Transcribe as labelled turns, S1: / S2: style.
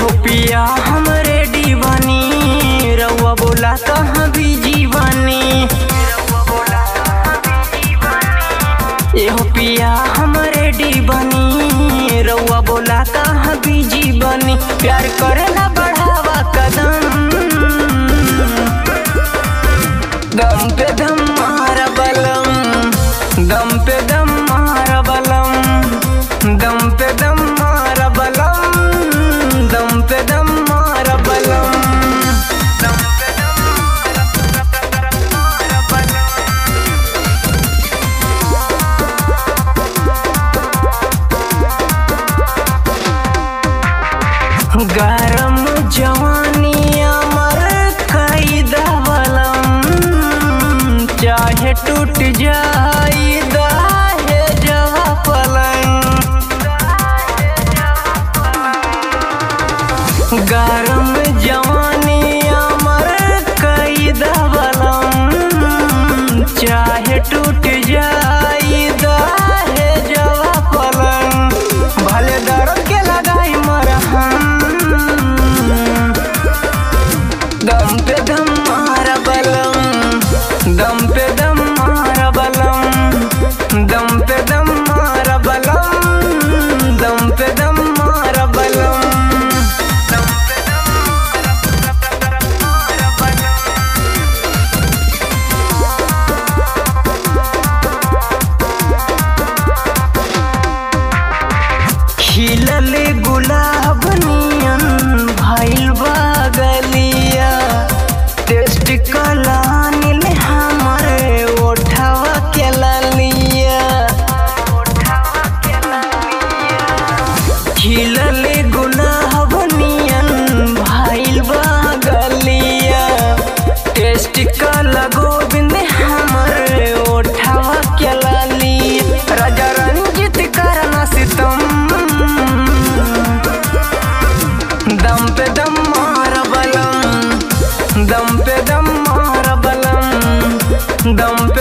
S1: एहो पिया हम रेडी बनी रउआ बोला कहाँ बिजी बनी एहो पिया हम रेडी बनी रउआ बोला कहाँ बिजी बनी प्यार करेला बढ़ावा कदम दम पे दम मारा बलम दम पे दम मारा बलम दम पे दम मारा बलम दम पे दम मारा बलम दम पे दम मारा बलम गरम जवानी अमर कई दवलम चाहे टूट जाई दाहे जवा पलंग गरम जवानी अमर कई दवलम चाहे टूट जाई दाहे जवा पलंग भले दर्द के लगाई मरहम दम पे दम मारा बलम दम पे दम मारा बलम दम पे दम मारा बलम दम पे दम मारा बलम दम पे दम मारा बलम खिलल गुलाब नियन भइल बा गलिया टेस्ट कलानिल हमरे ओठवा के ललिया खिलल गुलाब नियन भइल बा गलिया टेस्ट कला गोविंद हमरे ओठवा के ललिया राजा रंजित करना सितम दम पे दम मारा बलम दम पे दम मारा बलम दम